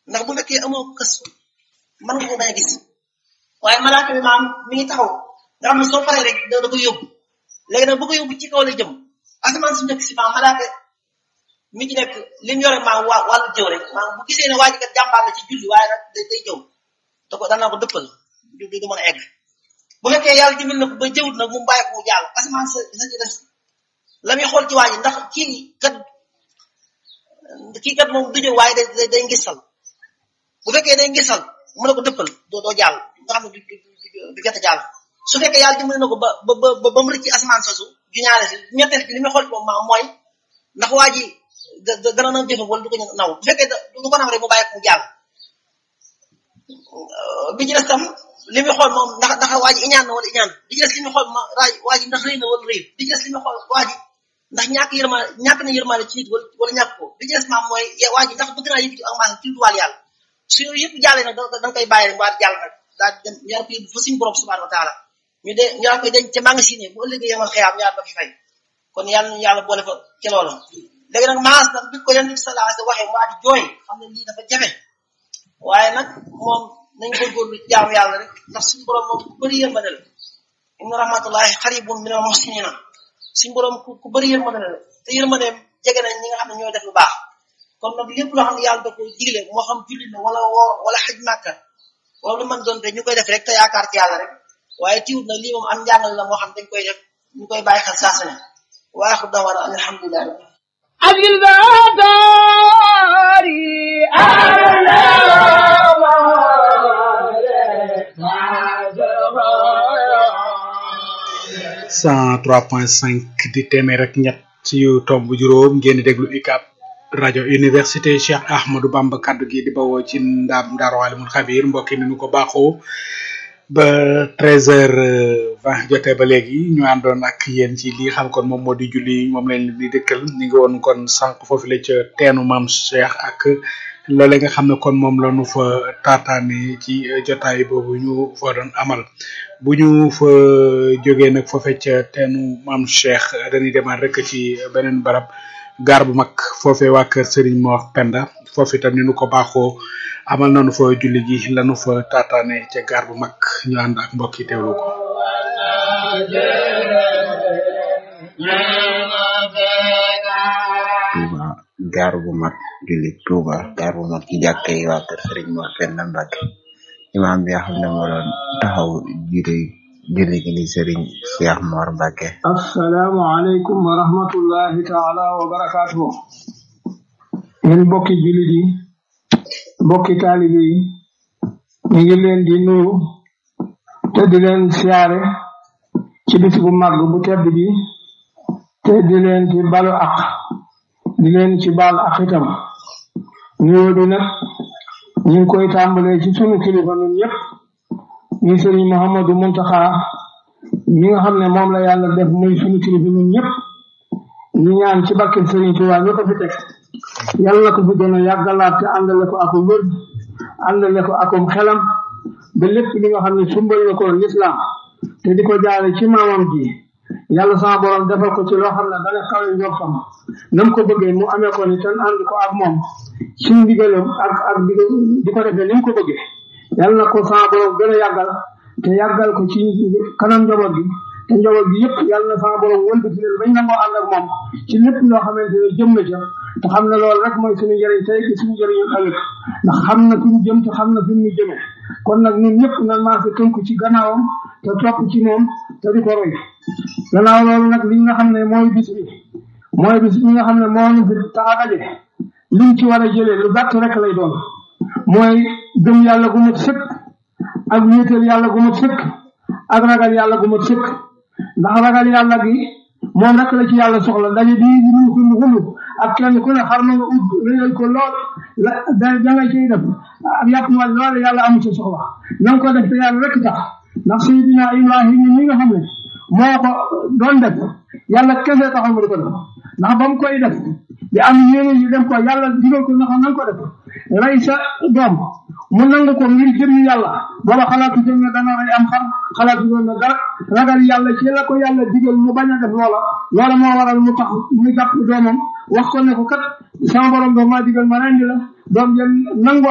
ndax bu fekkee amoo kës mën nga ko bañ a gis waaye malaaka bi maam mi ngi taxaw nga xam ne soo paree rek da koy yóbbu léegi nag bu ko yóbbu ci kaw la jëm asamaan su njëkk si maam malaaka mi ci nekk li mu yore maam waa wàllu jëw rek maam bu gisee ne waa ji kat jàmbaar la ci julli waaye nag day day jëw da ko danaa ko dëppal du du mën a egg bu fekkee yàlla dimbal na ko ba jëwut nag mu bàyyi ko mu jàll asamaan sa sa ci des la muy xool ci waa ji ndax kii kat kii kat moom du jëw waaye day day ngisal bu fekkee day ngisal mu ne ko dëppal doo doo jàll nga xam ne du du du jot a jàll su fekkee yàlla dimbali na ko ba ba ba ba mu rëcc ci asamaan soosu ju ñaare si ñetteel bi li muy xool ci moom maam mooy ndax waa ji da da dana na jëfe wala du ko naw bu fekkee du ko naw rek mu bàyyi ko mu jàll bi ci des tam li muy xool moom ndax ndax waa ji iñaan na wala iñaan bi ci des li muy xool ma raaj waa ji ndax rëy na wala rëy bi ci des li muy xool waa ji ndax ñàkk yërmaane ñàkk na yërmaane ci nit wala wala ñàkk ko bi ci des maam mooy waa ji ndax bëgg naa yëkkati ak maanaam ci duwaal yàlla su yooyu yëpp jàllee nag da nga koy bàyyi rek waa jàll nag daal dem ñaar ko yóbbu fa suñu borom subhanahu wa taala ñu de ñaar koy denc ca magasin bu ëllëgee yemal xëyaam ñaar ba fi fay kon yàlla nañu yàlla boole fa ca loola léegi nag maas nag bi ko yonent bi sallallahu alayhi wasallam waxee waa di jooy xam ne lii dafa jafe waaye nag moom nañ góorgóorlu jaamu yàlla rek ndax suñu borom moom ku bëri yërmande la inna rahmatullahi xaribun minal muhsinina suñu borom ku ku bëri yërmande la te yërmandeem jege nañ ñi nga xam ne ñooy def lu baax kon nag lépp loo xam ne yàlla da ko digle moo xam jullit la wala woor wala xaj màkka wala lu mën doon te ñu koy def rek te yaakaar ci yàlla rek waaye tiwut nag lii moom am njàngal la moo xam dañ koy def ñu koy bàyyi xel saa su ne wa axiru da'waana an alhamdulilah أجل داري أنا 103.5 di téeméer ak ñett ci yu tomb juróom ngeen di déglu UCAB rajo université Cheikh Ahmadou Bamba kaddu gi di bawoo ci ndaam Daaru Alimul Xabir mbokk yi ni ñu ko baaxoo ba 13h20 jotee ba léegi ñu àndoon ak yéen ci li xam kon moom moo di julli moom lañ leen di dëkkal ñu ngi woon kon sànq foofu la ca teenu maam Cheikh ak loole nga xam ne kon moom la ñu fa taataane ci jotaay boobu ñu fa doon amal bu ñu fa jógee nag foofee ca teenu maam Cheikh dañuy demaat rek ci beneen barab gaar bu mag foofee waa kër Serigne Mor Penda foofu itam ni nu ko baaxoo amal nañu fa julli gi lanu fa taataane ca gaar bu mag ñu ànd ak mbokk yi teewlu ko. Touba gaar bu mag julli Touba gaar bu mag ci jàkka yi waa kër Serigne Mor Penda Mbacke imaam bi nga xam ne moo doon taxaw jiite julli gi ni Serigne Cheikh Mor Mbacke. assalaamu aleykum wa rahmatullahi taala wa barakaatuhu yéen mbokki jullit yi mbokki taalibe yi ñu ngi leen di nuyu te di leen siyaare ci bis bu mag bu tedd bi te di leen ci balu ak di leen ci baal ak itam nuyoo bi nag ñu ngi koy tàmbalee ci sunu kilifa ñun ñëpp ñu sëriñ Mouhamadou Muntaxa ñi nga xam ne moom la yàlla def muy sunu kilifa ñun ñëpp ñu ñaan ci barke sëriñ Tuubaa ñu ko fi teg yàlla na ko fi gën a yàggalaat te àndale ko ak wër àndale ko akum xelam ba lépp li nga xam ne sumbal na ko lislaam te di ko jaare ci maamam ji yàlla sama borom defal ko ci loo xam ne dana kawe njortam nam ko bëggee mu amee ko ni ten ànd ko ak moom ci ndigalam ak ak di ko di ko defee ni mu ko bëggee yàlla na ko sama borom gën a yàggal te yàggal ko ci kanam njaboot gi te njaboot gi yëpp yàlla na sama borom wëlbati leen bañ nangoo ànd ak moom ci lépp loo xamante ne jëm na ca te xam ne loolu rek mooy suñu njëriñ tey gi suñu njëriñu ëllëg ndax xam na fi mu jëm te xam na fi mu jëmee kon nag ñun ñëpp nan maa fi tënku ci gannaawam te topp ci moom te di ko roy gannaaw loolu nag li nga xam ne mooy bis bi mooy bis bi nga xam ne moo ñu fi tax a daje liñ ci war a jëlee lu gàtt rek lay doon mooy gëm yàlla gu mat sëkk ak wéetal yàlla gu mat sëkk ak ragal yàlla gu mat sëkk ndax ragal yàlla gi moom rek la ci yàlla soxla daje bii ñu xulu xulu ak kenn ku ne xar na nga ut réyal ko lool la da da nga ciy def ak yàpp ma lool yàlla amu ci soxla na nga ko def te yàlla rek tax ndax sayidina ibrahima mi nga xam ne moo ko doon def yàlla kese taxaw mu di ko def ndax ba mu koy def di am yéene yi def ko yàlla digal ko naka nanga ko def rey sa doom mu nangu ko ngir jëmmi yàlla booba xalaatu jëm ne dana rey am xar xalaatu doon na dara ragal yàlla ci la ko yàlla digal mu bañ a def loola loola moo waral mu tax mu jàpp doomam wax ko ne ko kat sama borom doo maa digal ma rendi la doom jël nangu